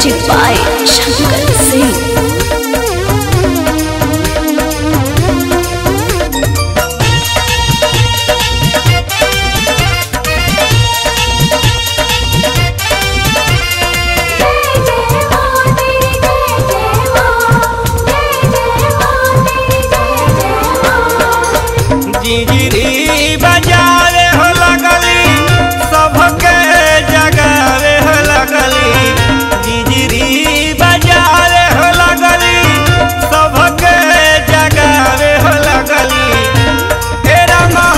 music by Shankar Singh जिंजरी बजावे हो लगली सबके जगावे हो लगली जिंजरी बजावे हो लगली सबके जगावे हो लगली तेरा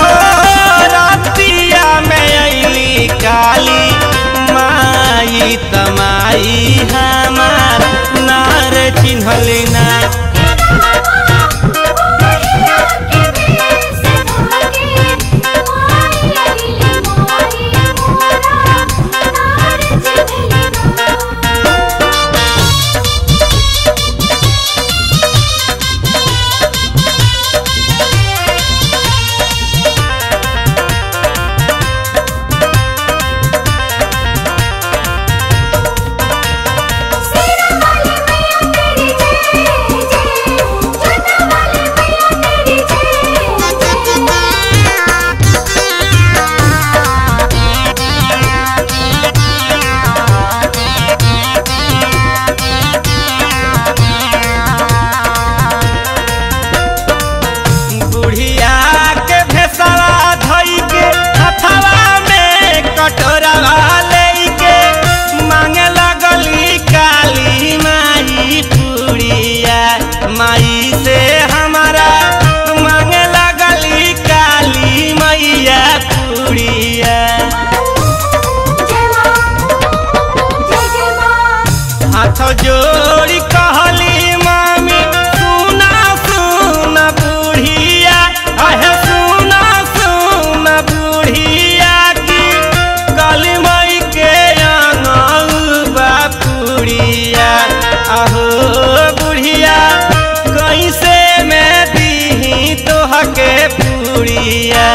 रातिया में अली काली माई तमाई हमार नार चिन्हली ना बुढ़िया के भेसवा धई के हथवा में कटोरवा लेके मांगे लगली काली माई पुड़िया माई से हमारा मांगे लगली काली मैया पुड़िया हाथ जोड़ी कहली मामी सुना सुना बुढ़िया अहे सुना सुना बुढ़िया की काली माई के बा पुड़िया अहो बुढ़िया कैसे मैं दी तोहके पुड़िया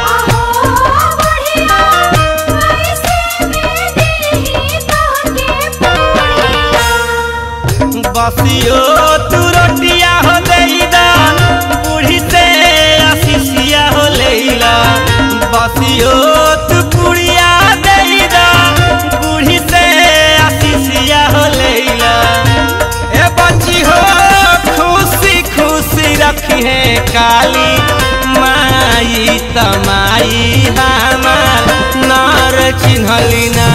बसियो तू रोटिया हो लेला बूढ़ी से आशीषिया हो लेला बसियो तू पुड़िया देला बूढ़ी से आशीषिया हो लेला ए बच्ची हो खुशी खुशी रखी है काली माई तमाई हमार नार चिन्हली ना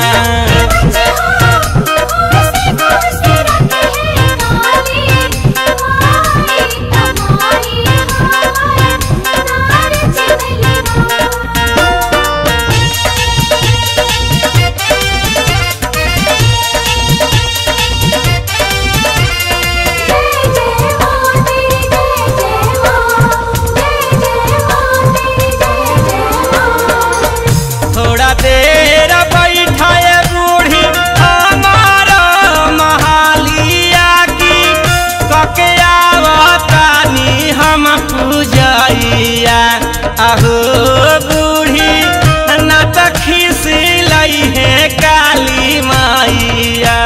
थोड़ा देर बैठाए बूढ़ी हमारा महालिया की कके आवतानी हम पूजैया अहो बूढ़ी ना तो खिसी लई है काली मैया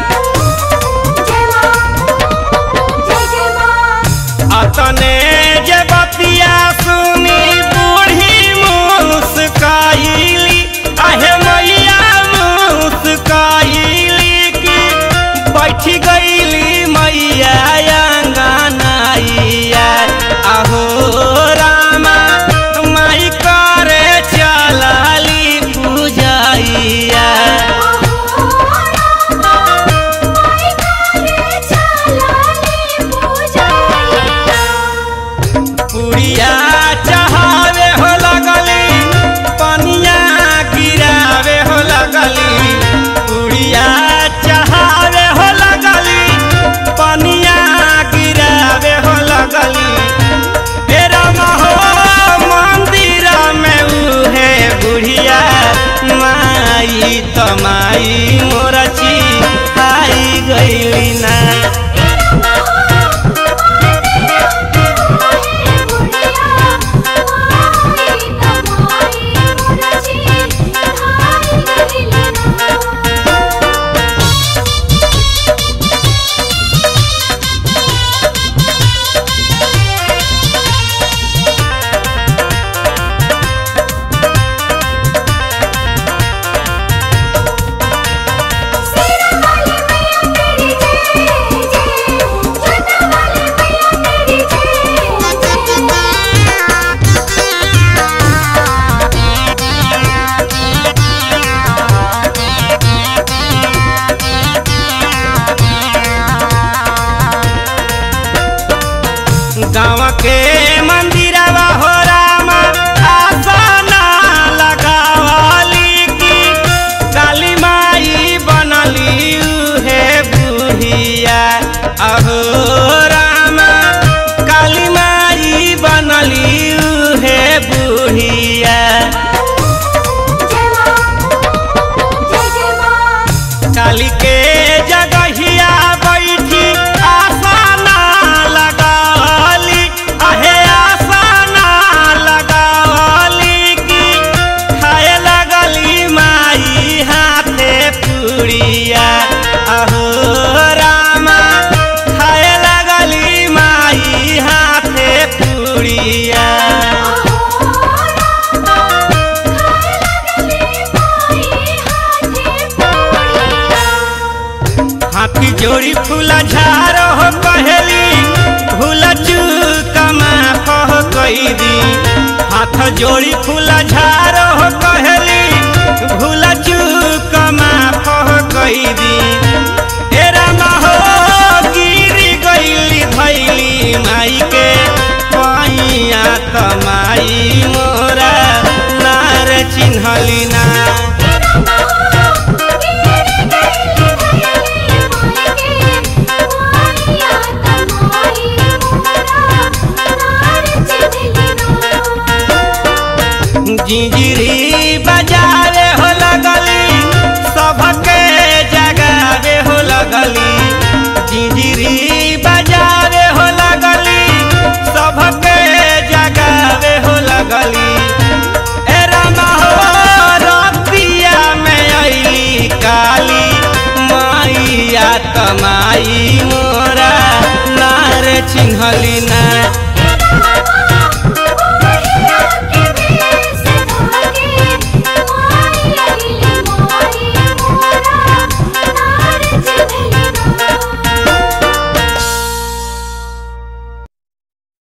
अतने जे बतिया सुनी बूढ़ी मुस्काइली आहे मैया मुस्काइली की बैठी गईली मैया अंगनाइया अहो रामा माई करे चलली पूजाइया पुड़िया चढ़ावे हो लगली पनिया गिरावे हो लगली पुड़िया चढ़ावे हो लगली पनिया गिरावे हो लगली तेरा महो मंदिर में उहे बुढ़िया माई तमाई मोरची आई गईली ना बुढ़िया मंदिरवा हो रामा आसना लगावली की काली माई बनली उहे बुढ़िया अहो रामा काली माई बनली उहे बुढ़िया काली के जगहिया बैठी आसना लगावली अहे आसना लगावली की खाए लगली माई हाथे पुड़िया अहो रामा खाए लगली माई हाथे पुड़िया हाथी जोड़ी फूला झारो हो पहली फूला चूकमा कह कैदी हाथ जोड़ी फूला झारो हो पहली फूला चूकमा कह कैदी ए रामा हो गिरी गईली धैली माई के पैया तमाई मोरा नार चिन्हली ना जिंजिरी बजावे हो लगली सबके जगावे हो लगली जिंजिरी बजावे हो लगली सबके जगावे हो लगली ए रामा हो रतिया में अइली काली माइया तमाई मोरा नार चिन्हली ना